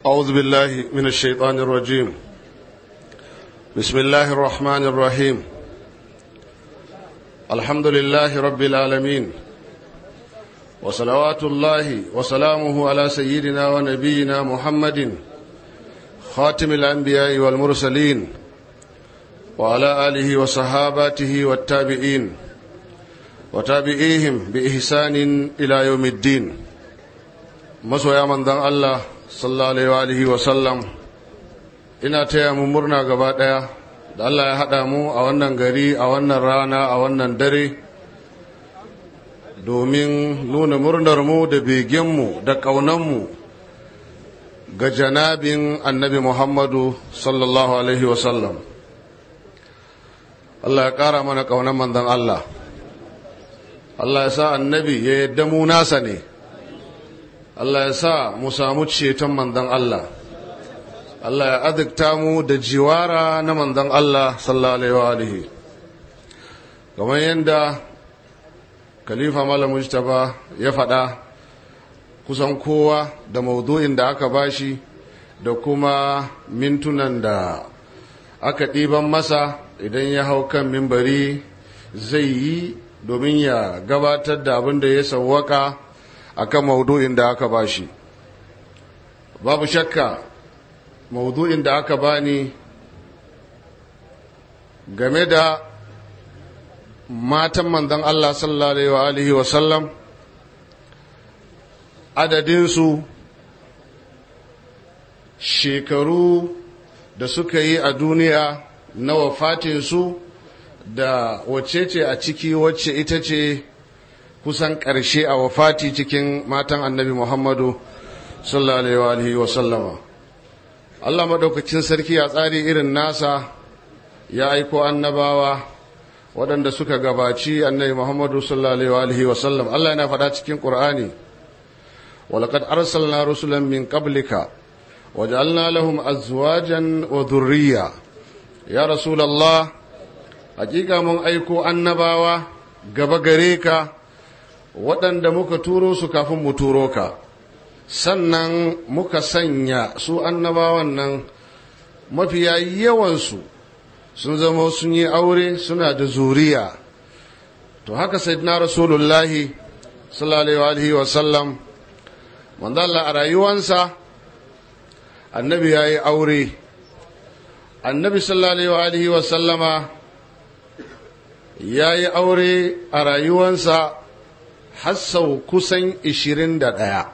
أعوذ بالله من الشيطان الرجيم بسم الله الرحمن الرحيم الحمد لله رب العالمين وصلوات الله وسلامه على سيدنا ونبينا محمد خاتم الأنبياء والمرسلين وعلى آله وصحاباته والتابعين وتابعيهم بإحسان إلى يوم الدين مسوى من ذن الله sallallahu alaihi wa sallam ina taya mu murna gaba daya da Allah ya haɗa mu a wannan gari a wannan rana a wannan dare domin nuna murnar mu da begenmu da ƙaunanmu ga janabin annabi Muhammadu sallallahu alaihi wa sallam Allah ya ƙara mana ƙaunan manzon Allah Allah ya sa annabi ya yadda mu nasa ne Allah ya sa mu samu ceton mandan Allah Allah ya azikta mu da jiwara na mandan Allah sallallahu alaihi kamar yadda khalifa malam mujtaba ya faɗa kusan kowa da maudu'in da aka bashi da kuma mintunan da aka ɗiban masa idan ya hau kan mimbari zai yi domin ya gabatar da abin da ya sawwaka akan maudu'in da aka bashi babu shakka maudu'in da aka bani game da matan manzon Allah sallallahu alaihi wa sallam adadinsu shekaru da suka yi a duniya na wafatinsu da wacce ce a ciki wacce ita ce kusan ƙarshe a wafati cikin matan annabi Muhammadu sallallahu alaihi wa sallama. Allah maɗaukacin sarki a tsari irin nasa ya aiko annabawa waɗanda suka gabaci annabi Muhammadu sallallahu alaihi wa sallam. Allah yana faɗa cikin Ƙur'ani, walaƙad arsalna rusulan min qablika waj'alna lahum azwajan wa dhurriyya ya rasulullah hakika mun aiko annabawa gaba gare ka waɗanda muka turo su kafin mu turo ka sannan muka sanya su annabawan nan mafiya yawansu sun zama sun yi aure suna da zuriya to haka sayyidina rasulullahi sallallahu alaihi wa sallam manzo Allah a rayuwansa annabi ya yi aure annabi sallallahu alaihi wa sallama ya yi aure a rayuwansa har sau kusan ishirin da ɗaya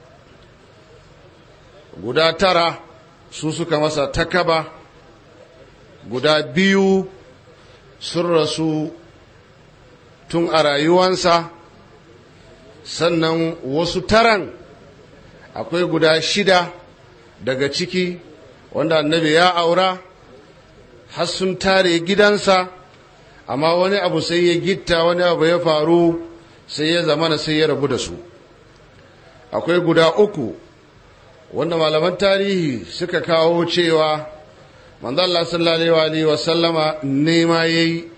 guda tara su suka masa takaba guda biyu sun rasu tun a rayuwansa sannan wasu taran akwai guda shida daga ciki wanda annabi ya aura har sun tare gidansa amma wani abu sai ya gitta wani abu ya faru sai ya zamana sai ya rabu da su akwai guda uku wanda malaman tarihi suka kawo cewa manzo Allah sallallahu alaihi wa sallama nema yayi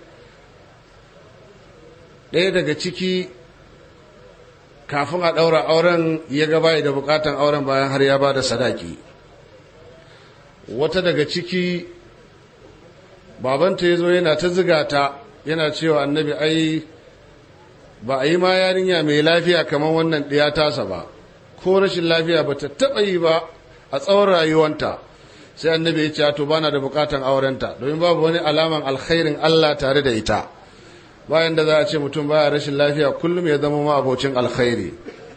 ɗaya daga ciki kafin a ɗaura auren ya gaba da bukatan auren bayan har ya ba da sadaki wata daga ciki babanta ya zo yana ta ziga ta yana cewa annabi ai ba a yi ma yarinya mai lafiya kamar wannan ɗiya tasa ba ko rashin lafiya ba ta taɓa yi ba a tsawon rayuwanta sai annabi ya ce to bana da bukatan aurenta domin babu wani alaman alkhairin Allah tare da ita bayan da za a ce mutum baya rashin lafiya kullum ya zama ma abocin alkhairi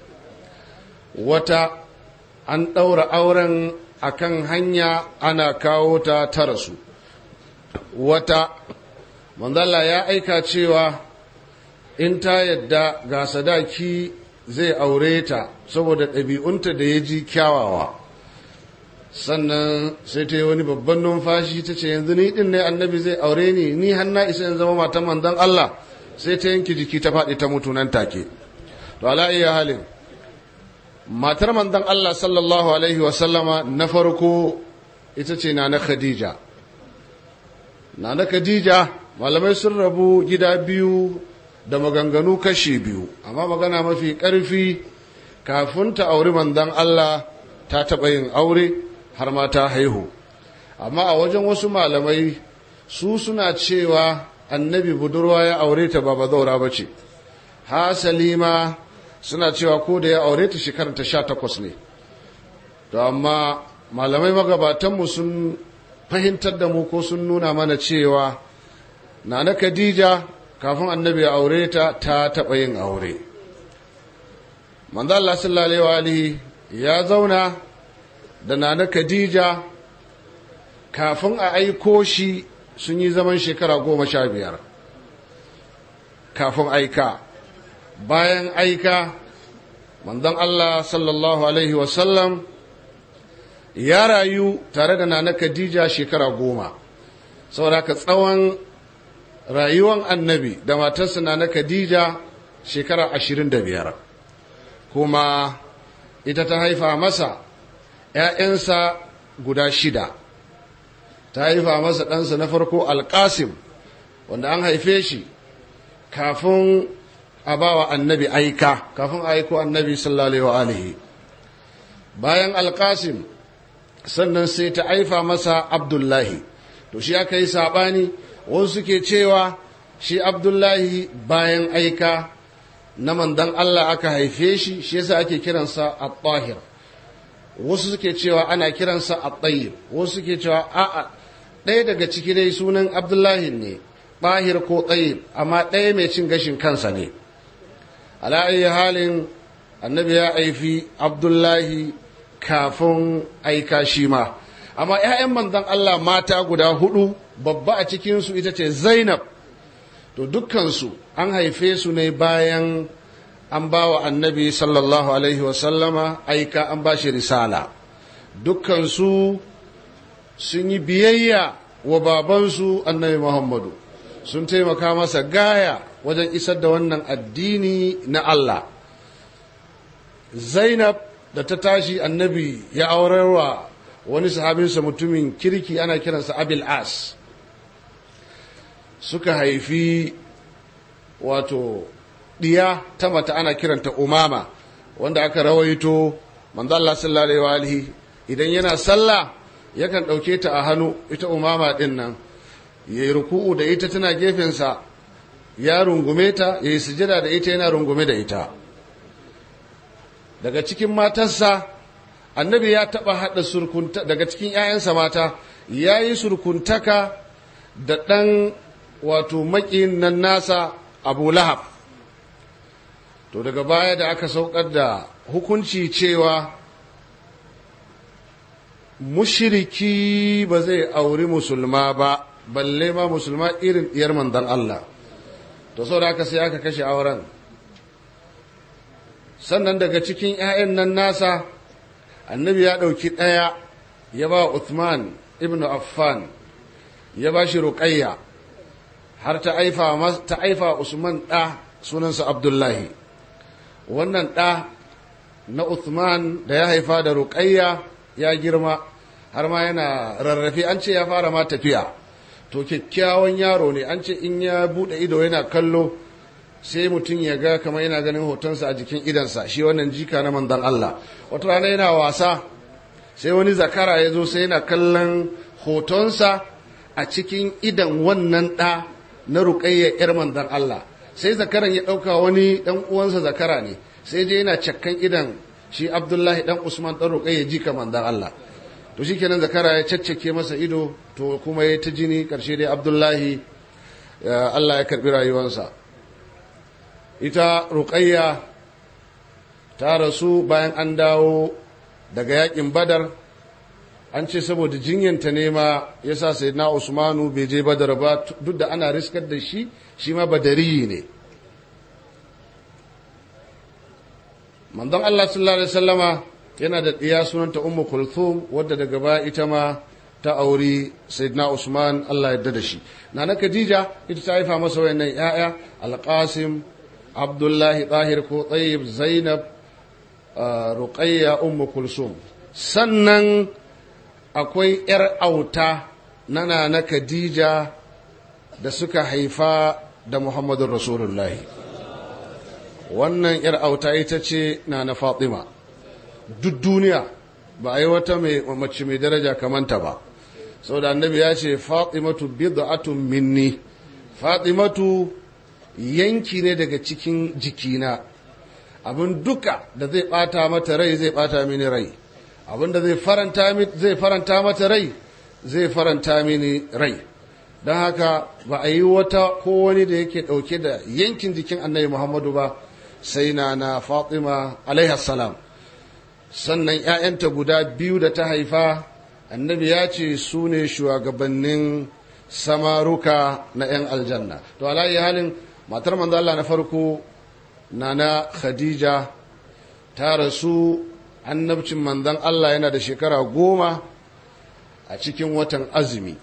wata an ɗaura auren akan hanya ana kawo ta ta rasu wata manzala ya aika cewa in ta yadda ga sadaki zai aure ta saboda ɗabi'unta da ya ji kyawawa sannan sai ta yi wani babban numfashi ta ce yanzu ni ɗin ne annabi zai aure ni ni hanna isa in zama matan manzon Allah sai ta yanki jiki ta faɗi ta mutu nan take to ala iya halin matar manzon Allah sallallahu alaihi wasallama na farko ita ce na na Khadija na na Khadija malamai sun rabu gida biyu da maganganu kashi biyu amma magana mafi ƙarfi kafin ta auri manzon Allah ta taɓa yin aure har ma ta haihu amma a wajen wasu malamai su suna cewa annabi budurwa ya aure ta ba bazaura ba ce hasali ma suna cewa ko da ya aure ta shekarar ta sha takwas ne to amma malamai magabatanmu sun fahimtar da mu ko sun nuna mana cewa na na khadija kafin annabi ya aure ta ta taɓa yin aure manzo Allah sallallahu alaihi ya zauna da nana khadija kafin a aiko shi sun yi zaman shekara goma sha biyar kafin aika bayan aika manzon Allah sallallahu alaihi wasallam ya rayu tare da nana khadija shekara goma saboda ka tsawon rayuwan annabi da matarsa nana khadija shekara ashirin da biyar kuma ita ta haifa masa ‘ya'yansa guda shida ta haifa masa ɗansa na farko alƙasim wanda an haife shi kafin a ba wa annabi aika kafin a aiko annabi sallallahu alaihi bayan alƙasim sannan sai ta haifa masa abdullahi to shi aka yi saɓani wasu suke cewa shi abdullahi bayan aika na mandan Allah aka haife shi shi yasa ake kiransa at-tahir wasu suke cewa ana kiransa at-tayyib wasu suke cewa a'a ɗaya daga ciki dai sunan Abdullahi ne tahir ko tayyib amma ɗaya mai cin gashin kansa ne ala ayi halin annabi ya haifi Abdullahi kafin aika shi ma amma ƴaƴan manzon Allah mata guda hudu babba a cikinsu ita ce Zainab to dukkansu an haife su ne bayan an ba wa annabi sallallahu alaihi wasallama aika an ba shi risala dukkansu sun yi biyayya wa babansu annabi muhammadu sun taimaka masa gaya wajen isar da wannan addini na Allah zainab da ta tashi annabi ya aurarwa wani sahabinsa mutumin kirki ana kiransa abil as suka haifi wato ɗiya ta mata ana kiranta umama wanda aka rawaito manzo Allah sallallahu alaihi idan yana sallah yakan ɗauke ta a hannu ita umama ɗin nan yayi ruku'u da ita tana gefensa ya rungume ta yayi sujada da ita yana rungume da ita daga cikin matarsa annabi ya taɓa haɗa surkunta daga cikin 'ya'yansa mata ya yi surkuntaka da ɗan wato maƙin nan nasa abu lahab to daga baya da aka saukar da hukunci cewa mushiriki ba zai auri musulma ba balle ma musulma irin diyar mandan Allah to sau da aka sai aka kashe auren sannan daga cikin 'ya'yan nan nasa annabi ya ɗauki ɗaya ya ba Uthman ibn Affan ya ba shi ruƙayya har ta aifa Usman ɗa sunansa Abdullahi wannan ɗa na Uthman da ya haifa da ruƙayya ya girma har ma yana rarrafe an ce ya fara ma tafiya to kyakkyawan yaro ne an ce in ya buɗe ido yana kallo sai mutum ya ga kamar yana ganin hotonsa a jikin idansa shi wannan jika na manzon Allah wata rana yana wasa sai wani zakara ya zo sai yana kallon hotonsa a cikin idan wannan ɗa na ruƙayya 'yar manzon Allah sai zakaran ya ɗauka wani ɗan uwansa zakara ne sai je yana cakkan idan shi abdullahi ɗan usman ɗan ruƙayya jika manzon Allah to shi kenan zakara ya caccake masa ido to kuma ya ta jini ƙarshe dai abdullahi Allah ya karɓi rayuwarsa ita ruƙayya ta rasu bayan an dawo daga yakin badar an ce saboda jinyanta ne ma ya sa sai na usmanu bai je badar ba duk da ana riskar da shi shi ma badari ne manzon Allah sallallahu alaihi wasallama yana da ɗiya sunanta ummu kulthum wadda daga baya ita ma ta auri sayyidina usman Allah ya da shi nana khadija ita ta haifa masa wayannan yaya alqasim abdullahi tahir ko tayyib zainab ruqayya ummu kulsum sannan akwai yar auta nana na khadija da suka haifa da muhammadun rasulullahi wannan yar auta ita ce na na fatima duk duniya ba a yi wata mace mai daraja kamanta ba saboda annabi ya ce fatimatu bid'atun minni fatimatu yanki ne daga cikin jikina abin duka da zai bata mata rai zai bata mini rai abin da zai faranta zai faranta mata rai zai faranta mini rai don haka ba a yi wata ko wani da yake dauke da yankin jikin annabi muhammadu ba sai na na fatima salam sannan 'ya'yanta guda biyu da ta haifa annabi ya ce su ne shugabannin samaruka na 'yan aljanna to alayi halin matar manzo Allah na farko nana khadija ta rasu annabcin manzon Allah yana da shekara goma a cikin watan azumi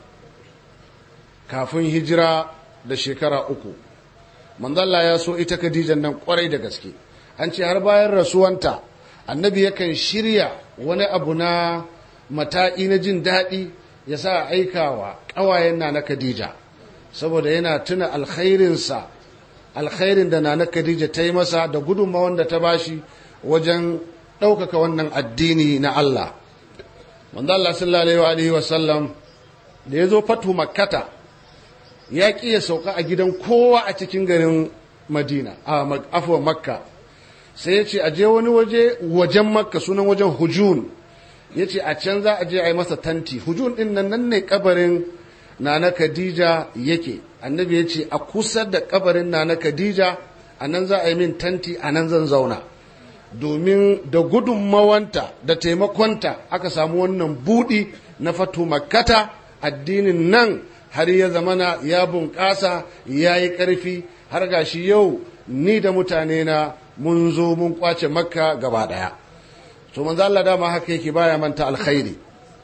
kafin hijira da shekara uku manzon Allah ya so ita khadijan nan kwarai da gaske an ce har bayan rasuwanta annabi yakan shirya wani abu na mata'i na jin daɗi ya sa aikawa ƙawayen na na khadija saboda yana tuna alkhairinsa alkhairin da na na khadija ta yi masa da gudunmawan da ta bashi wajen ɗaukaka wannan addini na Allah manzo Allah sallallahu alaihi wa sallam da ya zo fatu makkata ya ƙi ya sauka a gidan kowa a cikin garin madina a afuwa makka sai ya ce a je wani waje wajen makka sunan wajen hujun ya ce a can za a je a yi masa tanti hujun din nan nan ne kabarin nana khadija yake annabi ya ce a kusa da kabarin nana khadija a nan za a yi min tanti a nan zan zauna domin da gudunmawanta da taimakonta aka samu wannan budi na fatu makkata addinin nan har ya zamana ya bunƙasa ya yi ƙarfi har gashi yau ni da mutane na mun zo mun kwace makka gaba ɗaya to manzo Allah dama haka yake baya manta alkhairi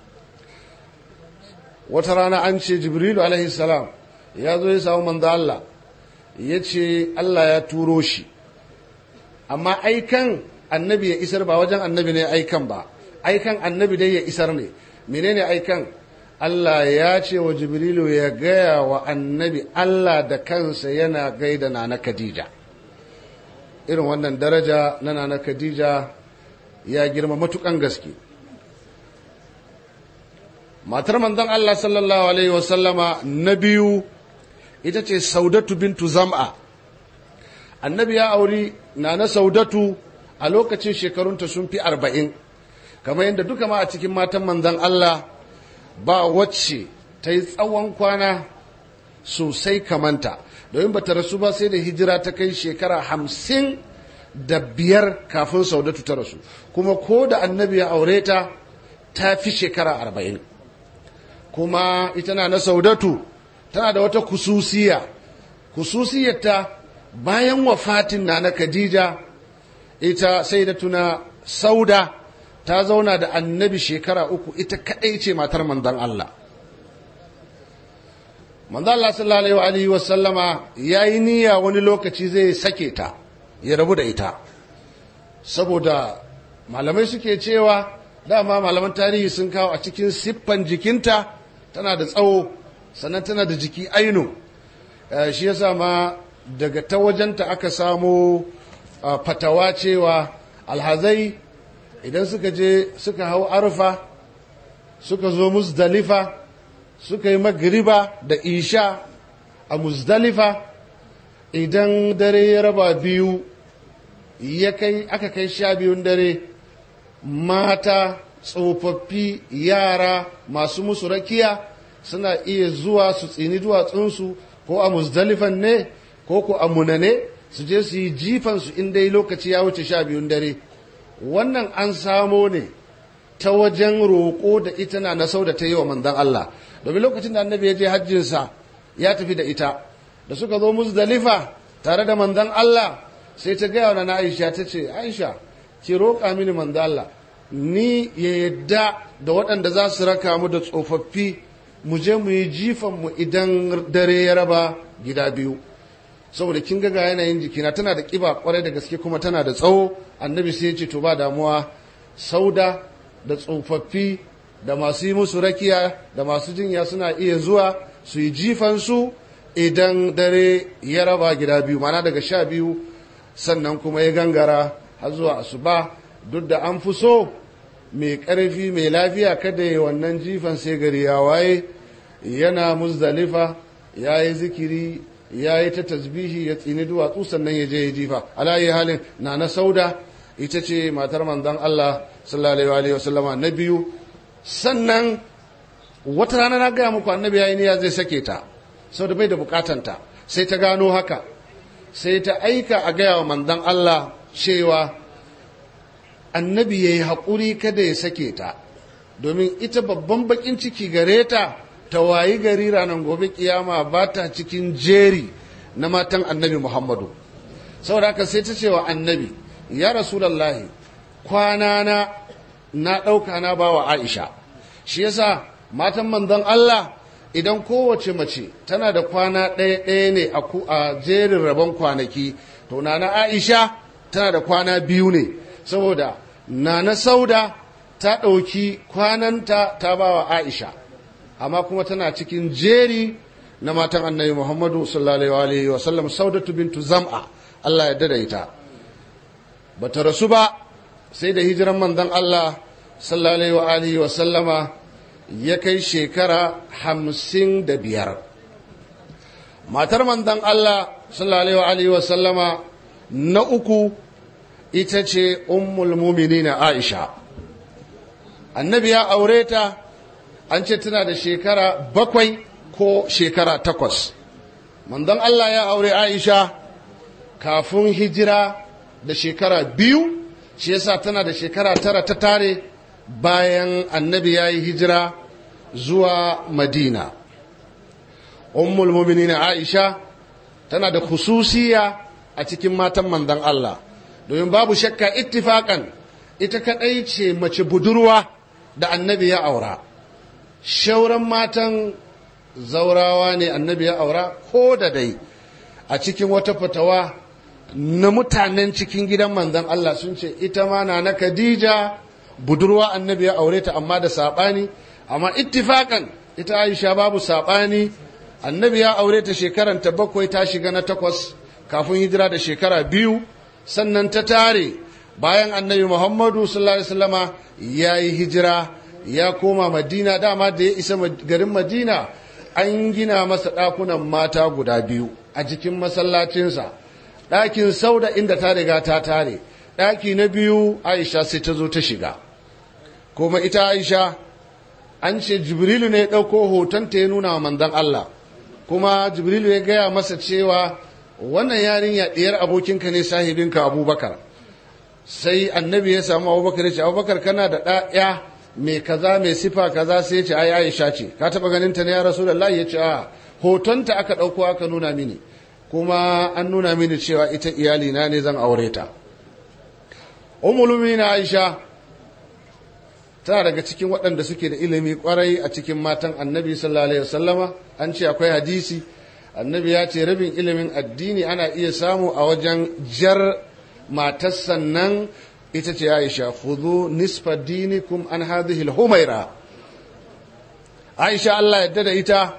wata rana an ce jibrilu alaihi salam ya zo ya samu manzo Allah ya ce Allah ya turo shi amma aikan annabi ya isar ba wajen annabi ne aikan ba aikan annabi dai ya isar ne menene aikan Allah ya ce wa jibrilu ya gaya wa annabi Allah da kansa yana gaida na na Khadija irin wannan daraja na na Khadija ya girma matukan gaske matar manzon Allah sallallahu alaihi wasallama na biyu ita ce saudatu bintu zam'a annabi ya auri na na saudatu a lokacin shekarunta sun fi arba'in kamar yadda duka ma a cikin matan manzon Allah ba wacce ta yi tsawon kwana sosai kamanta domin ba ta rasu ba sai da hijira ta kai shekara hamsin da biyar kafin saudatu ta rasu kuma ko da annabi ya aure ta ta fi shekara arba'in kuma ita na na saudatu tana da wata kususiya kususiyarta bayan wafatin na na khadija ita sai da tuna sauda ta zauna da annabi shekara uku ita kadai ce matar manzon Allah manzon Allah sallallahu alaihi wa sallama yayi niyya wani lokaci zai sake ta ya rabu da ita saboda malamai suke cewa dama malaman tarihi sun kawo a cikin siffan jikinta tana da tsawo sannan tana da jiki ainu shi yasa ma daga ta wajenta aka samo fatawa cewa alhazai idan suka je suka hau arfa suka zo musdalifa suka yi magriba da isha a musdalifa idan dare ya raba biyu ya kai aka kai sha biyun dare mata tsofaffi yara masu musu rakiya suna iya zuwa su tsini duwatsunsu ko a musdalifan ne ko ko a munane su je su yi jifansu in dai lokaci ya wuce sha biyun dare wannan an samo ne ta wajen roƙo da ita na nasau da ta yi wa manzan Allah domin lokacin da annabi ya je hajjinsa ya tafi da ita da suka zo musdalifa tare da manzan Allah sai ta gaya wa na Aisha ta ce Aisha ki roƙa mini manzan Allah ni ya yadda da waɗanda za su raka mu da tsofaffi mu je mu yi jifan mu idan dare ya raba gida biyu saboda kin ga yanayin jikina tana da kiba kwarai da gaske kuma tana da tsawo annabi sai ya ce to ba damuwa sauda da tsofaffi da masu yi musu rakiya da masu jinya suna iya zuwa su yi jifansu idan dare ya raba gida biyu mana daga sha biyu sannan kuma ya gangara har zuwa asuba duk da an fi so mai ƙarfi mai lafiya kada ya wannan jifan sai gari ya waye yana muzdalifa ya yi zikiri ya yi ta tasbihi ya tsini duwatsu sannan ya je ya jifa alayi halin na na sauda ita ce matar manzon Allah sallallahu alaihi wasallama na biyu sannan wata rana na gaya muku annabi yayi niyya zai sake ta saboda bai da bukatanta sai ta gano haka sai ta aika a gaya wa manzon Allah cewa annabi yayi haƙuri kada ya sake ta domin ita babban bakin ciki gare ta ta wayi gari ranar gobe kiyama ba ta cikin jeri na matan annabi Muhammadu saboda haka sai ta ce wa annabi ya rasulallahi kwana na na ɗauka na ba wa aisha shi yasa matan manzon Allah idan kowace mace tana da kwana ɗaya ɗaya ne a jerin rabon kwanaki to nana aisha tana da kwana biyu ne saboda nana sauda ta ɗauki kwananta ta ba wa aisha amma kuma tana cikin jeri na matan annabi muhammadu sallallahu alaihi wasallam saudatu bintu zam'a Allah ya dada ita bata rasu ba sai da hijiran manzon Allah sallallahu alaihi wa sallama ya kai shekara hamsin da biyar matar manzon Allah sallallahu alaihi wa sallama na uku ita ce ummul muminina Aisha annabi ya aure ta an ce tana da shekara bakwai ko shekara takwas manzon Allah ya aure Aisha kafin hijira da shekara biyu shi yasa tana da shekara tara ta tare bayan annabi ya yi hijira zuwa madina ummul muminina aisha tana da khususiya a cikin matan manzon Allah domin babu shakka ittifakan ita kadai ce mace budurwa da annabi ya aura shauran matan zaurawa ne annabi ya aura ko da dai a cikin wata fatawa na mutanen cikin gidan manzon Allah sun ce ita ma na na Khadija budurwa annabi ya aure ta amma da saɓani amma ittifakan ita Aisha babu saɓani annabi ya aure ta shekaran ta bakwai ta shiga na takwas kafin hijira da shekara biyu sannan ta tare bayan annabi Muhammadu sallallahu alaihi wasallama ya yi hijira ya koma Madina dama da ya isa garin Madina an gina masa ɗakunan mata guda biyu a jikin masallacinsa ɗakin sauda inda ta riga ta tare ɗaki na biyu aisha sai ta zo ta shiga kuma ita aisha an ce jibrilu ne ya ɗauko hotonta ya nuna wa manzon Allah kuma jibrilu ya gaya masa cewa wannan yarinya ɗiyar abokinka ne sahibinka abubakar sai annabi ya samu abubakar ya ce abubakar kana da ɗaya mai kaza mai sifa kaza sai ya ce ai aisha ce ka taɓa ganin ta ne ya rasu ya ce a hotonta aka ɗauko aka nuna mini kuma an nuna mini cewa ita iyalina ne zan aure ta umulumi na aisha tana daga cikin waɗanda suke da ilimi kwarai a cikin matan annabi sallallahu alaihi wasallama an ce akwai hadisi annabi ya ce rabin ilimin addini ana iya samu a wajen jar matar sannan ita ce aisha khudhu nisfa dinikum an hadhihi al-humaira aisha Allah yadda da ita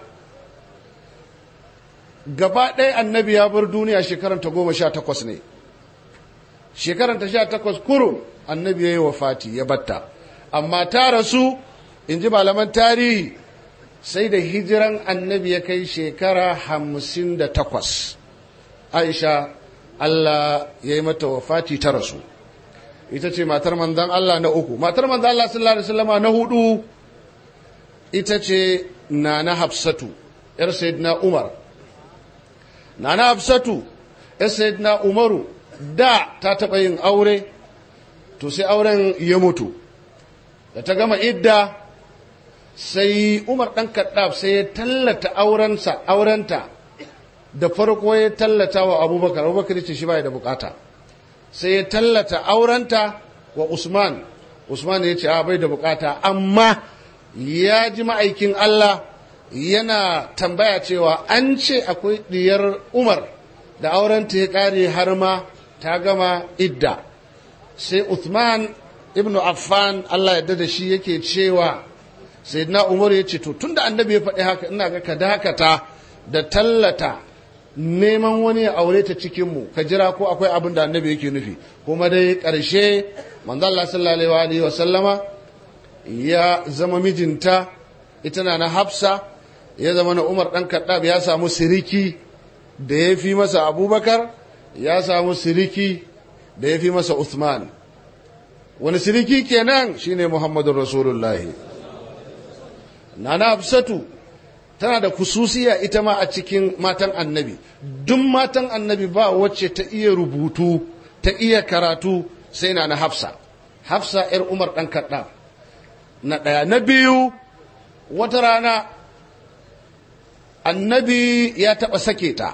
gaba ɗaya annabi ya bar duniya shekaranta goma sha takwas ne shekaranta sha takwas kurum annabi ya yi wa fati ya batta amma ta rasu in ji malaman tarihi sai da hijiran annabi ya kai shekara hamsin da takwas aisha allah ya yi mata wa fati ta rasu ita ce matar manzan allah na uku matar manzan allah sallallahu alaihi wasallama na hudu ita ce na na hafsatu yar sayyidina umar Nana Hafsatu, na Umaru, da ta taɓa yin aure, to sai auren ya mutu. Da ta gama idda, sai Umar ɗan kaɗaf sai ya tallata aurensa, aurenta, da farko ya tallata wa Abubakar, Abubakar ce shi ba da bukata. Sai ya tallata aurenta wa Usman, Usman ya ce a bai da bukata, amma ya ji ma'aikin Allah yana tambaya cewa an ce akwai diyar umar da aurenta ya kare har ma ta gama idda sai uthman ibn affan allah ya da shi yake cewa sai na umar ya ce to tun da annabi ya faɗi haka ina ga ka dakata da tallata neman wani ya aure ta cikinmu ka jira ko akwai abin da annabi yake nufi kuma dai ƙarshe manzo Allah sallallahu alaihi wa sallama ya zama mijinta ita na na hafsa ya zama na umar ɗan kaɗab ya samu siriki da ya fi masa abubakar ya samu siriki da ya fi masa uthman wani siriki kenan shine muhammadun rasulullahi na na hafsatu tana da kususiya ita ma a cikin matan annabi duk matan annabi ba wacce ta iya rubutu ta iya karatu sai na na hafsa hafsa 'yar umar ɗan kaɗa na ɗaya na biyu wata rana annabi ya taɓa sake ta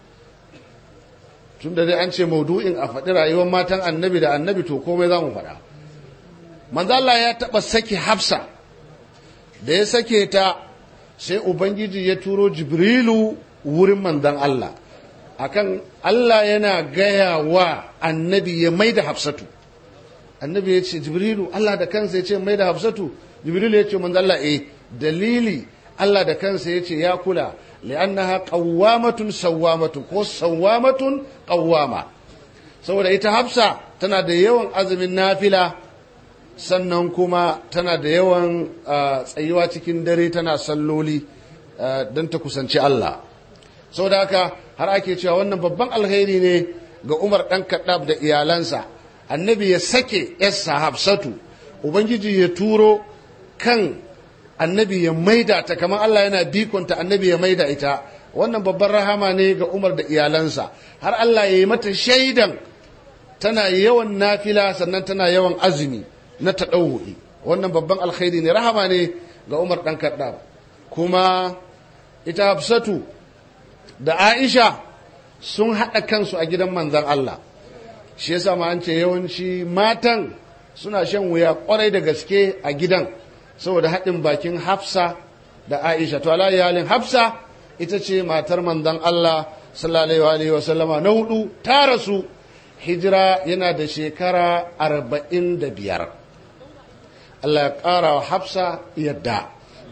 tun da dai an ce maudu'in a faɗi rayuwar matan annabi da annabi to komai za mu faɗa manzala ya taɓa sake hafsa da ya sake ta sai ubangiji ya turo jibrilu wurin manzan Allah akan Allah yana gaya wa annabi ya mai da hafsatu annabi ya ce jibrilu Allah da kansa ya ce mai da hafsatu jibrilu ya ce manzan Allah eh dalili Allah da kansa ya ce ya kula li'annaha qawwamatun sawwamatun ko sawwamatun qawwama saboda ita hafsa tana da yawan azumin nafila sannan kuma tana da yawan tsayuwa cikin dare tana salloli don ta kusanci Allah saboda haka har ake cewa wannan babban alheri ne ga Umar ɗan kaɗab da iyalansa annabi ya sake yassa hafsatu ubangiji ya turo kan annabi ya maida ta kamar Allah yana bikonta annabi ya maida ita wannan babban rahama ne ga Umar da iyalansa har Allah ya yi mata shaidan tana yawan nafila sannan tana yawan azumi na taɗau'i wannan babban alkhairi ne rahama ne ga Umar ɗan kaɗa kuma ita Hafsatu da Aisha sun haɗa kansu a gidan manzan Allah shi yasa ma an ce yawanci matan suna shan wuya kwarai da gaske a gidan saboda haɗin bakin hafsa da aisha to ala iyalin hafsa ita ce matar manzon Allah sallallahu alaihi wasallama na hudu ta rasu hijira yana da shekara arba'in da biyar Allah ya ƙara wa hafsa yadda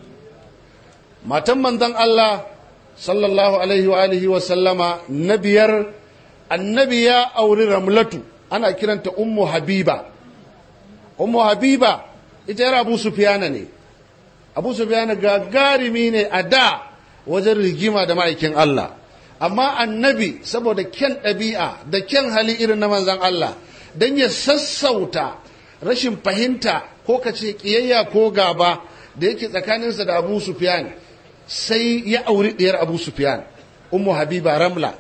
matan manzon Allah sallallahu alaihi wa alihi wasallama na biyar annabi ya auri ramlatu ana kiranta ummu habiba ummu habiba ita yar abu sufiyana ne abu sufiyana gagarimi ne a da wajen rigima da ma'aikin Allah amma annabi saboda kyan ɗabi'a da kyan hali irin na manzan Allah don ya sassauta rashin fahimta ko ka ce ƙiyayya ko gaba da yake tsakaninsa da abu sufiyan sai ya auri ɗiyar abu sufiyan ummu habiba ramla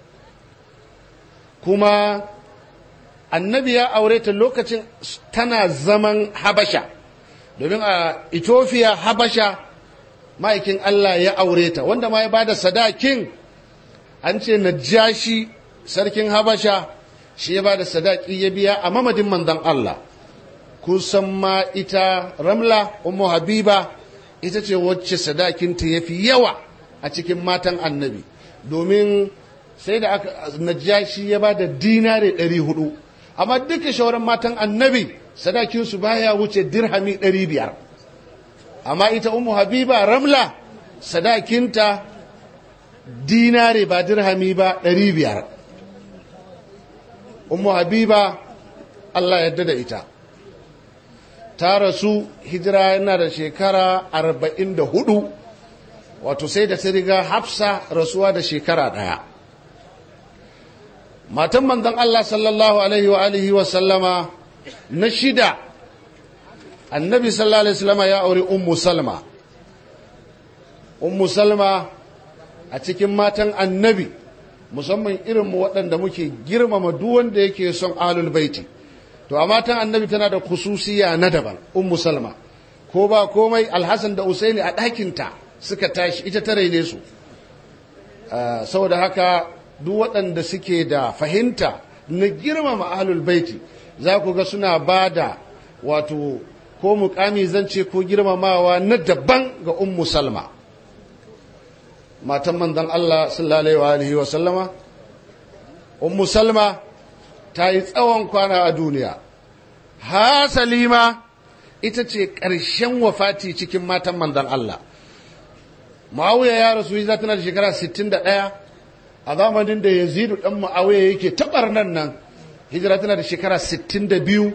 kuma annabi ya aure ta lokacin tana zaman habasha domin a ethiopia habasha ma'aikin allah ya aure ta wanda ma ya bada sadakin an ce najashi sarkin habasha shi ya bada sadaki ya biya a mamadin manzon allah kusan ma ita ramla umu habiba ita ce wacce sadakinta ya fi yawa a cikin matan annabi domin sai da aka najashi ya ba da dinare ɗari hudu amma duka shawarar matan annabi sadakinsu baya wuce dirhami ɗari biyar amma ita umu habiba ramla sadakinta dinare ba dirhami ba ɗari biyar umu habiba allah yadda da ita ta rasu hijira yana da shekara arba'in da hudu wato sai da ta riga hafsa rasuwa da shekara ɗaya matan manzon Allah sallallahu alaihi wa alihi wa sallama na shida annabi sallallahu alaihi wasallama ya aure ummu salma ummu salma a cikin matan annabi musamman irin mu waɗanda muke girmama duk wanda yake son alul baiti to a matan annabi tana da kususiya na daban ummu salma ko ba komai alhassan da usaini a ɗakinta suka tashi ita ta raine su saboda haka duk waɗanda suke da fahimta na girmama ahlul baiti za ku ga suna ba da wato ko mukami zance ko girmamawa na daban ga ummu salma matan manzon Allah sallallahu alaihi wa sallama ummu salma ta yi tsawon kwana a duniya ha salima ita ce ƙarshen wafati cikin matan manzon Allah Muawiya ya rasu za tana da shekara 61 a zamanin da Yazidu dan Muawiya yake tabar nan nan hijira tana da shekara 62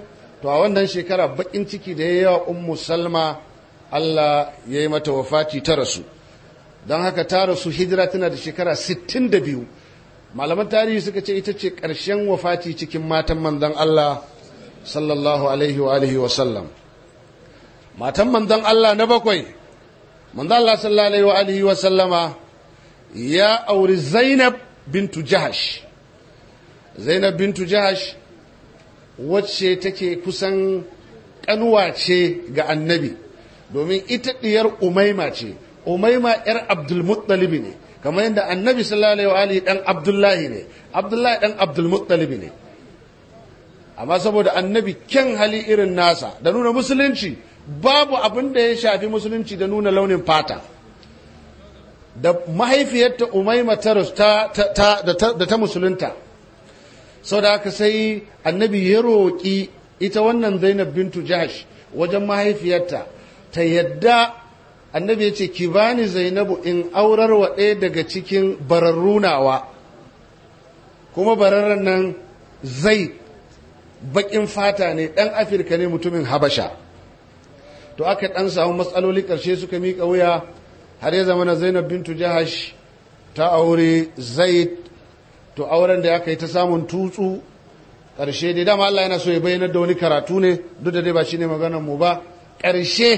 to a wannan shekara bakin ciki da ya yawa ummu salma Allah ya yi mata wafati ta rasu don haka ta rasu hijira tana da shekara 62 malaman tarihi suka ce ita ce ƙarshen wafati cikin matan manzon Allah sallallahu alaihi wa alihi wa sallam matan manzon Allah na bakwai manzon Allah sallallahu alaihi wa alihi wa sallama ya auri Zainab bintu Jahash Zainab bintu Jahash wacce take kusan kanuwa ce ga annabi domin ita diyar Umaima ce Umaima yar Abdul Muttalib ne kamar yadda annabi sallallahu alaihi wa alihi dan Abdullahi ne Abdullahi dan Abdul Muttalib ne amma saboda annabi kyan hali irin nasa da nuna musulunci babu abin da ya shafi musulunci da nuna launin fata da mahaifiyarta umaima ta da ta musulunta sau da aka sai annabi ya roƙi ita wannan zainab bintu jahash wajen mahaifiyarta ta yadda annabi ya ce ki bani zainabu in aurar wa ɗaya daga cikin bararrunawa kuma bararren nan zai baƙin fata ne ɗan afirka ne mutumin habasha to aka ɗan samu matsaloli ƙarshe suka miƙa wuya har ya zama na zainab bintu jahash ta aure zaid to auren da aka yi ta samun tutsu ƙarshe dai dama Allah yana so ya bayyana da wani karatu ne duk da dai ba shi ne maganar mu ba ƙarshe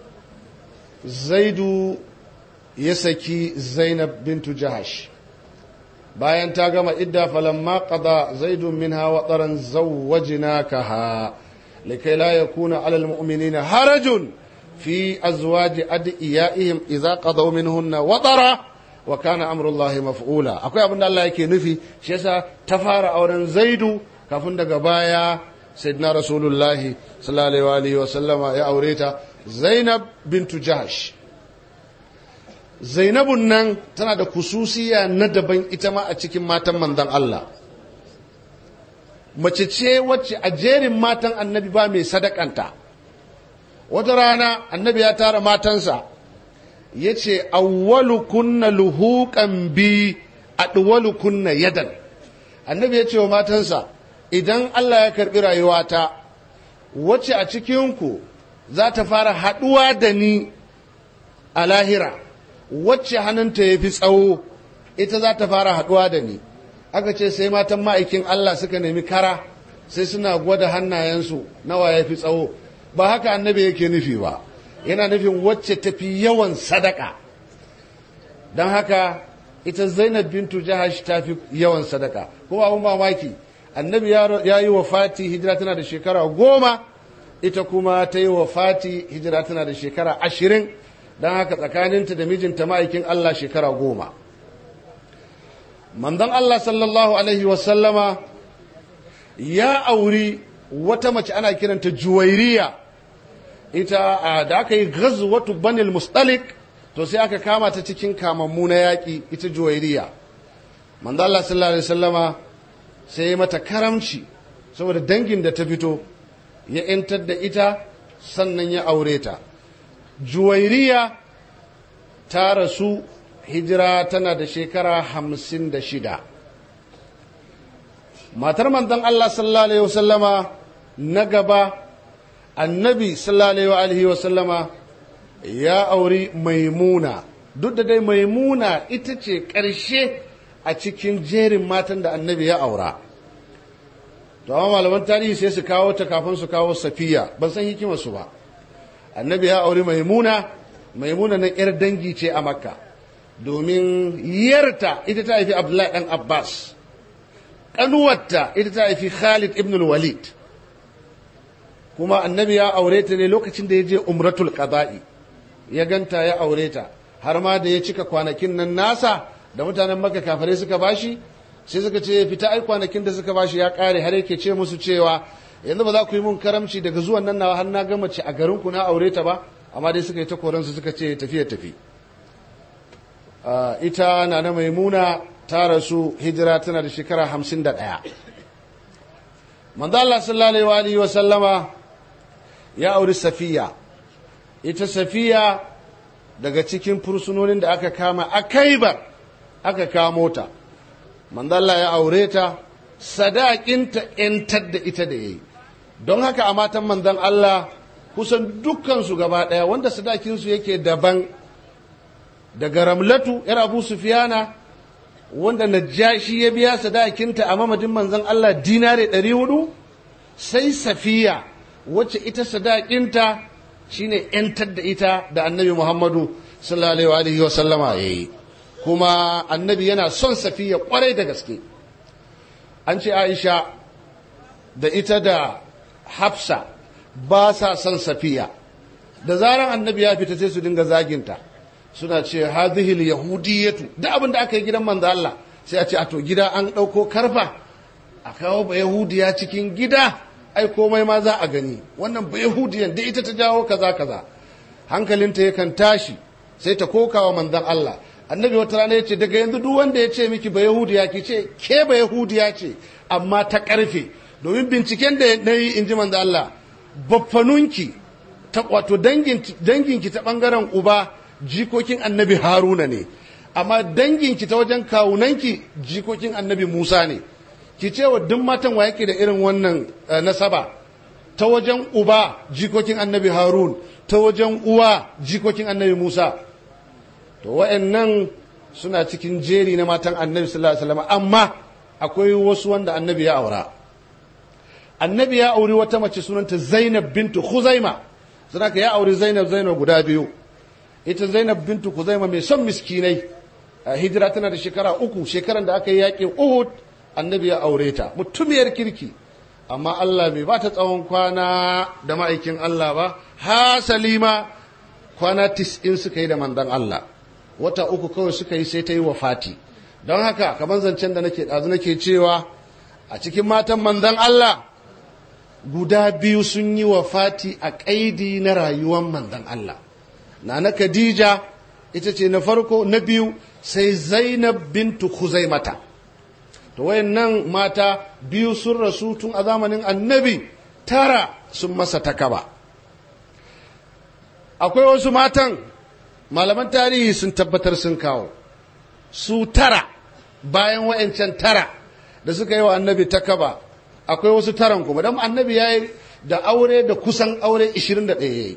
zaidu ya saki zainab bintu jahash bayan ta gama idda falamma qada zaidun minha wa taran zawwajnakaha likai la yakuna alal mu'minina harajun في أزواج أدئيائهم إذا قضوا منهن وطرا وكان أمر الله مفعولا أكو أبن الله يكي نفي شيسا تفار أورن زيد كفن دقبايا سيدنا رسول الله صلى الله عليه وآله وسلم يا أوريتا زينب بنت جهش zainabun nan tana da kususiya na daban ita ma a cikin matan manzon Allah mace ce wacce a jerin matan annabi ba mai sadakanta wata rana annabi ya tara matansa ya ce awwalu kunna luhuqan bi adwalu kunna yadan annabi ya ce wa matansa idan Allah ya karbi rayuwata wacce a cikinku za ta fara haɗuwa da ni a lahira wacce hannunta ya fi tsawo ita za ta fara haɗuwa da ni aka ce sai matan ma'aikin Allah suka nemi kara sai suna gwada hannayensu nawa ya fi tsawo ba haka annabi yake nufi ba yana nufin wacce tafi yawan sadaka don haka ita zainab bintu jahash ta fi yawan sadaka kuma abin mamaki annabi ya yi wa fati hijira tana da shekara goma ita kuma ta yi wa fati hijira tana da shekara ashirin don haka tsakaninta da mijinta ma'aikin allah shekara goma manzon allah sallallahu alaihi wasallama ya auri wata mace ana kiranta juwairiya ita da aka yi ghazwatu banil mustalik to sai aka kama ta cikin kamammu na yaƙi ita juwairiya manzo Allah sallallahu alaihi wasallama sai ya mata karamci saboda dangin da ta fito ya ‘yantar da ita sannan ya aure ta juwairiya ta rasu hijira tana da shekara hamsin da shida matar manzon Allah sallallahu alaihi wasallama na gaba annabi sallallahu alaihi wasallama ya auri maimuna duk da dai maimuna ita ce ƙarshe a cikin jerin matan da annabi ya aura to amma malaman tarihi sai su kawo ta kafin su kawo safiya ban san hikimar su ba annabi ya auri maimuna maimuna na yar dangi ce a makka domin yarta ita ta haifi abdullahi dan abbas ƙanuwarta ita ta haifi khalid ibn walid kuma annabi ya aure ta ne lokacin da ya je umratul qada'i ya ganta ya aure ta har ma da ya cika kwanakin nan nasa da mutanen maka kafare suka bashi sai suka ce fita ai kwanakin da suka bashi ya kare har yake ce musu cewa yanzu ba za ku yi mun karamci daga zuwan nan na har na ga mace a garin ku na aure ta ba amma dai suka yi ta koransu suka ce tafiya tafi ita na na maimuna ta rasu hijira tana da shekara hamsin da ɗaya manzo Allah sallallahu alaihi wa sallama ya auri safiya ita safiya daga cikin fursunonin da aka kama a kaibar aka kamo ta manzo Allah ya aure ta sadakinta ‘yantar da ita da ya yi don haka a matan manzon Allah kusan dukkansu gaba ɗaya wanda sadakinsu yake daban daga ramlatu yar abu sufiyana wanda najashi ya biya sadakinta a mamadin manzon Allah dinare ɗari hudu sai safiya wacce ita sadakinta shine ‘yantar da ita da annabi Muhammadu sallallahu alaihi wa sallama ya yi kuma annabi yana son safiya kwarai da gaske an ce aisha da ita da hafsa ba sa son safiya da zaran annabi ya fita sai su dinga zaginta suna ce hadhil yahudiyatu da abin da aka yi gidan manzo Allah sai a ce a to gida an ɗauko karfa a kawo ba yahudiya cikin gida ai komai ma za a gani wannan ba yahudiyan da ita ta jawo kaza kaza hankalinta yakan tashi sai ta kokawa manzon Allah annabi wata rana yace daga yanzu duk wanda ya ce miki ba yahudiya ki ce ke ba yahudiya ce amma ta karfe domin binciken da na yi in ji manzon Allah baffanunki ta wato danginki ta bangaren uba jikokin annabi haruna ne amma danginki ta wajen kawunanki jikokin annabi musa ne ki ce wa duk matan wa yake da irin wannan nasaba ta wajen uba jikokin annabi harun ta wajen uwa jikokin annabi musa to wa'annan suna cikin jeri na matan annabi sallallahu alaihi wasallam amma akwai wasu wanda annabi ya aura annabi ya auri wata mace sunanta zainab bintu khuzaima ka ya auri zainab zainab guda biyu ita zainab bintu khuzaima mai son miskinai hijira tana da shekara uku shekaran da aka yi yaƙin uhud annabi ya aure ta mutumiyar kirki amma Allah bai ba ta tsawon kwana da ma'aikin Allah ba ha salima kwana tis'in suka yi da mandan Allah wata uku kawai suka yi sai ta yi wa fati don haka kamar zancen da nake ɗazu nake cewa a cikin matan mandan Allah guda biyu sun yi wa fati a ƙaidi na rayuwar mandan Allah na na Khadija ita ce na farko na biyu sai Zainab bintu Khuzaimata to wayannan mata biyu sun rasu tun a zamanin annabi tara sun masa takaba akwai wasu matan malaman tarihi sun tabbatar sun kawo su tara bayan wayancan tara da suka yi wa annabi takaba akwai wasu taran kuma don annabi ya yi da aure da kusan aure 21 ya yi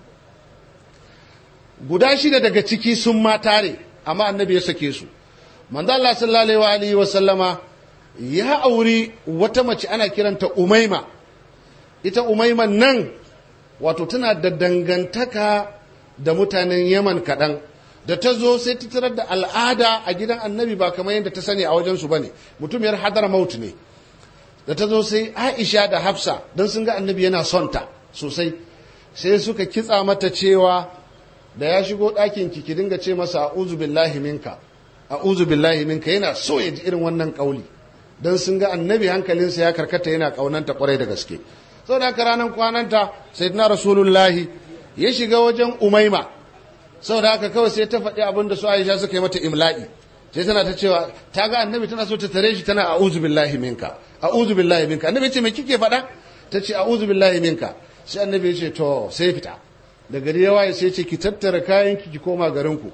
guda shida daga ciki sun ma tare amma annabi ya sake su manzo Allah sallallahu alaihi wa sallama ya auri wata mace ana kiranta Umaima ita Umaima nan wato tana da dangantaka da mutanen Yaman kaɗan da ta zo sai ta tarar da al'ada a gidan annabi ba kamar yadda ta sani a wajensu ba ne mutumiyar hadar maut ne da ta zo sai Aisha da Hafsa don sun ga annabi yana son ta sosai sai suka kitsa mata cewa da ya shigo ɗakin ki ki dinga ce masa a'udhu billahi minka a'udhu billahi minka yana so ya ji irin wannan kauli dan sun ga annabi hankalinsa ya karkata yana kaunanta kwarai da gaske saboda haka ranar kwananta sayyidina rasulullahi ya shiga wajen umaima saboda haka kawai sai ta faɗi abin da su aisha suka yi mata imla'i sai tana ta cewa ta ga annabi tana so ta tare shi tana a'udhu billahi minka a'udhu billahi minka annabi ya ce me kike faɗa ta ce a'udhu billahi minka sai annabi ya ce to sai fita da gari ya waye sai ce ki tattara kayan ki ki koma garinku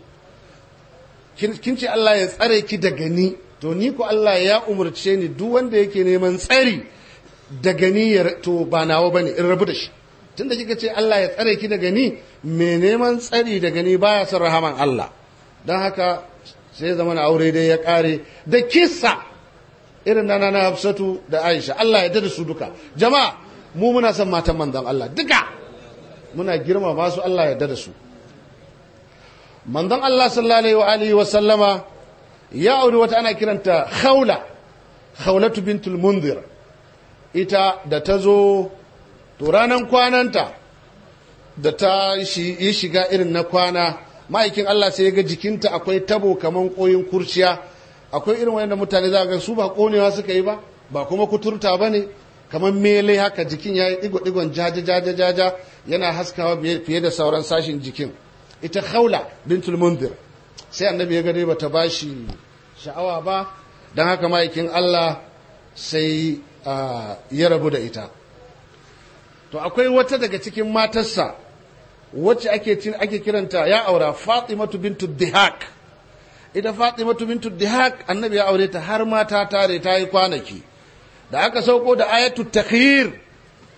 kin ce Allah ya tsare ki daga ni to ni ko Allah ya umurce ni duk wanda yake neman tsari daga ni ya to ba nawa bane in rabu da shi tunda kika ce Allah ya tsare ki daga ni me neman tsari daga ni baya son rahaman Allah don haka sai zama na aure dai ya kare da kissa irin nana na Hafsatu da Aisha Allah ya da su duka jama'a mu muna son matan manzon Allah duka muna girma masu Allah ya da su manzon Allah sallallahu alaihi wa sallama ya auri wata ana kiranta Khawla Khawlatu bintul Munzir ita da ta zo to ranan kwananta da ta yi shiga irin na kwana ma'aikin Allah sai ya ga jikinta akwai tabo kaman koyin kurciya akwai irin wanda mutane za ga su ba konewa suka yi ba ba kuma kuturta ba ne kamar mele haka jikin ya yi digo-digon jaja-jaja yana haskawa fiye da sauran sashin jikin ita haula bintul mundir sai annabi ya gare bata ba shi sha'awa ba don haka ma'aikin Allah sai ya rabu da ita to akwai wata daga cikin matarsa wacce ake ake kiranta ya aura fatimatu bintu dihak ita fatimatu bintu dihak annabi ya aure ta har mata tare ta yi kwanaki da aka sauko da ayatu takhir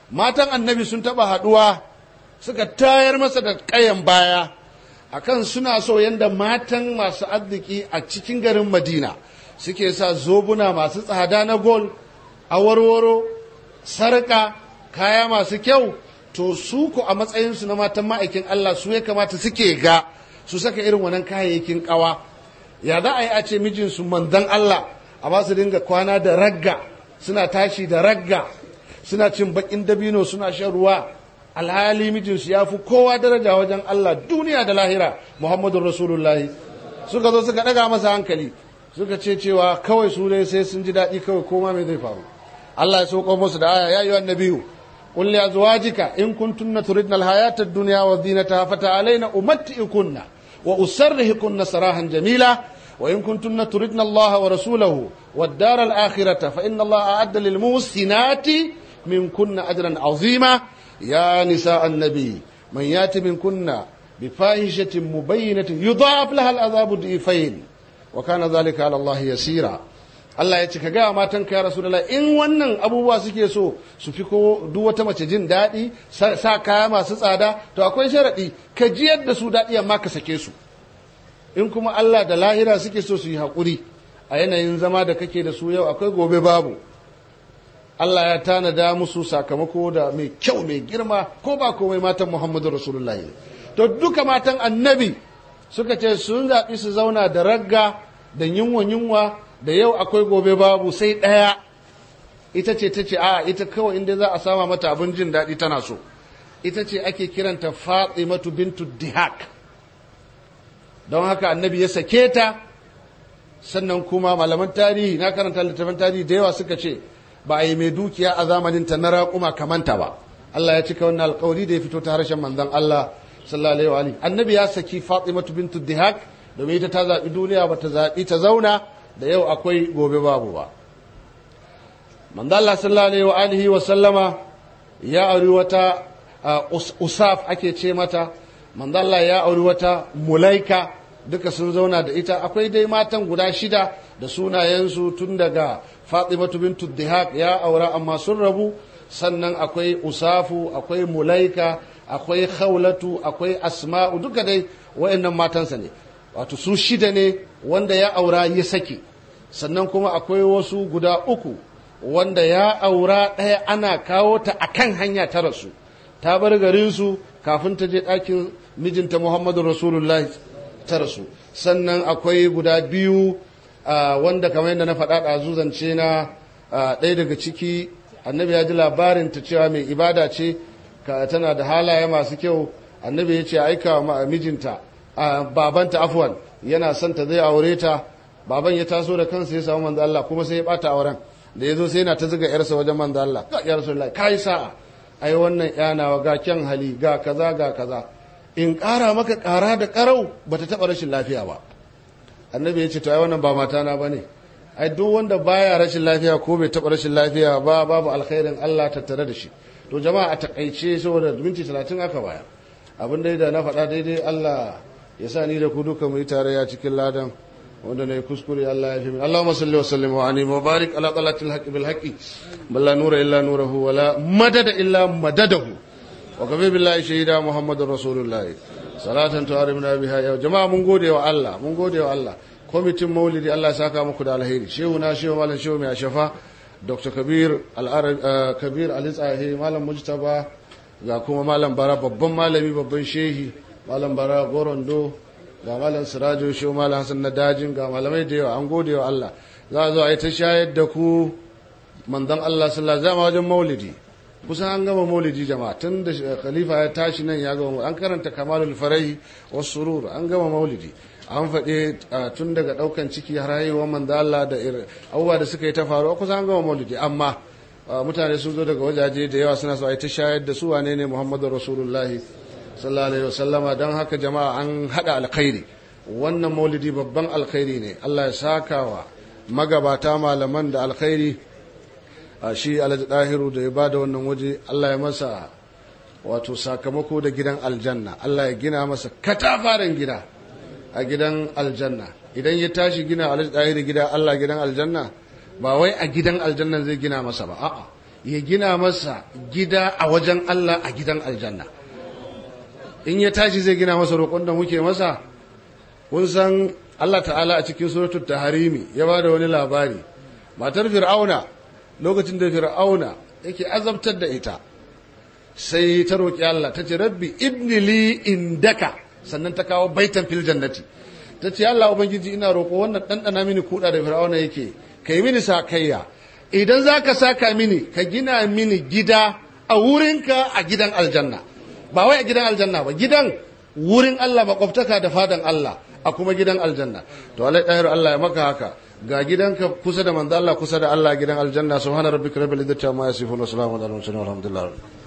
matan annabi sun taɓa haɗuwa suka tayar masa da ƙayan baya akan suna so yadda matan masu arziki a cikin garin madina suke sa zobuna masu tsada na gol awarwaro sarƙa kaya masu kyau to su ku a matsayinsu na matan ma'aikin Allah su ya kamata suke ga su saka irin wannan kayayyakin ƙawa ya za a yi a ce mijinsu manzan Allah a ba su dinga kwana da ragga suna tashi da ragga suna cin bakin dabino suna shan ruwa alhali mijinsu ya fi kowa daraja wajen Allah duniya da lahira Muhammadu Rasulullahi suka zo suka ɗaga masa hankali suka ce cewa kawai su dai sai sun ji daɗi kawai koma mai zai faru Allah ya sauko musu da aya ya yi wa nabiyu قل لأزواجك إن كنتن تردن الحياة الدنيا وزينتها فتعالين أمتئكن وأسرهكن سراحا جميلا وإن كنتن تردن الله ورسوله والدار الآخرة فإن الله أعد للمحسنات منكن أجرا عظيما يا نساء النبي من يأتي منكن بفاحشة مبينة يضاعف لها العذاب ضعفين وكان ذلك على الله يسيرا Allah ya ce ka gaya matan ka ya Rasulullah in wannan abubuwa suke so su fi ko duk wata mace jin daɗi sa kaya masu tsada to akwai sharaɗi ka ji yadda su daɗi amma ka sake su in kuma Allah da lahira suke so su yi haƙuri a yanayin zama da kake da su yau akwai gobe babu Allah ya tanada musu sakamako da mai kyau mai girma ko ba komai matan Muhammadu Rasulullahi to duka matan annabi suka ce sun zaɓi su zauna da ragga da yunwa yunwa da yau akwai gobe babu sai ɗaya ita ce ta ce a ita kawai inda za a sama mata abin jin daɗi tana so ita ce ake kiranta fatimatu bintu dihak don haka annabi ya sake ta sannan kuma malaman tarihi na karanta littafin tarihi da yawa suka ce ba a yi mai dukiya a zamanin ta na raƙuma kamanta ba Allah ya cika wannan alƙawari da ya fito ta harshen manzon Allah sallallahu alaihi wa annabi ya saki fatimatu bintu dihak domin ita ta zaɓi duniya ba ta zaɓi ta zauna da yau akwai gobe babu ba manzo Allah sallallahu alaihi wa sallama ya auri wata usaf ake ce mata manzo Allah ya auri wata mulaika duka sun zauna da ita akwai dai matan guda shida da sunayensu tun daga Fatimatu bintu Dihaq ya aura amma sun rabu sannan akwai usafu akwai mulaika akwai khawlatu akwai asma'u duka dai wayannan matansa ne wato su shida ne wanda ya aura ya sake sannan kuma akwai wasu guda uku wanda ya aura ɗaya ana kawo ta a kan hanya ta rasu ta bar garinsu kafin ta je ɗakin mijinta muhammadu rasulullah ta rasu sannan akwai guda biyu wanda kamar yadda na faɗa ɗazu zance na ɗaya daga ciki annabi ya ji labarin ta cewa mai ibada ce tana da halaye masu kyau annabi ya ce aika wa mijinta babanta afwan yana son ta zai aure ta baban ya taso da kansa ya samu manzo Allah kuma sai ya bata auren da ya zo sai yana ta zuga yarsa wajen manzo Allah ga ya rasulullahi kai sa'a ai wannan yana ga kyan hali ga kaza ga kaza in ƙara maka ƙara da ƙarau bata taɓa rashin lafiya ba annabi ya ce to ai wannan ba mata na bane ai duk wanda baya rashin lafiya ko bai taɓa rashin lafiya ba babu alkhairin Allah tattare da shi to jama'a a takaice saboda minti 30 aka bayar abin da na faɗa daidai Allah ya sa ni da ku duka mu yi tarayya cikin ladan wanda ne kuskure Allah ya fi min Allahumma salli wa sallim wa anim wa barik ala qalatil haqqi bil haqqi bal la nura illa nuruhu wa la madada illa madadahu wa kafi billahi shahida muhammadur rasulullah salatan tu'arimna biha ya jama'a mun gode wa Allah mun gode wa Allah kwamitin maulidi Allah ya saka muku da alheri shehu na shehu malam shehu mai shafa dr kabir al kabir ali tsahi malam mujtaba ga kuma malam bara babban malami babban shehi malam bara gorondo ga malam sirajo shi malam hasan na dajin ga malamai da yawa an gode wa Allah za a zo a yi ta shayar da ku manzon Allah sallallahu alaihi wajen maulidi kusan an gama maulidi jama'a tun da khalifa ya tashi nan ya gama an karanta kamalul farahi was surur an gama maulidi an faɗe tun daga ɗaukan ciki har haihuwar manzo Allah da abubuwa da suka yi ta faruwa kusan an gama maulidi amma mutane sun zo daga wajaje da yawa suna so a yi ta shayar da su wane ne Muhammadu Rasulullahi sallallahu alaihi wasallama don haka jama'a an hada alkhairi wannan maulidi babban alkhairi ne Allah ya saka wa magabata malaman da alkhairi a shi alhaji dahiru da ya bada wannan waje Allah ya masa wato sakamako da gidan aljanna Allah ya gina masa katafaren gida a gidan aljanna idan ya tashi gina alhaji dahiru gida Allah gidan aljanna ba wai a gidan aljanna zai gina masa ba a'a ya gina masa gida a wajen Allah a gidan aljanna in ya tashi zai gina masa roƙon da muke masa kun san Allah ta'ala a cikin suratul taharimi ya ba da wani labari matar fir'auna lokacin da fir'auna yake azabtar da ita sai ta roƙi Allah ta ce rabbi ibni li indaka sannan ta kawo baitan fil jannati ta ce Allah ubangiji ina roƙo wannan ɗanɗana mini kuɗa da fir'auna yake ka yi mini sakayya idan za ka saka mini ka gina mini gida a wurinka a gidan aljanna ba wai a gidan aljanna ba gidan wurin Allah makwabtaka da fadan Allah a kuma gidan aljanna to alai ɗayar Allah ya maka haka ga gidanka kusa da manzo Allah kusa da Allah gidan aljanna subhana rabbika rabbil izzati amma yasifun wa salamun alal mursalin walhamdulillah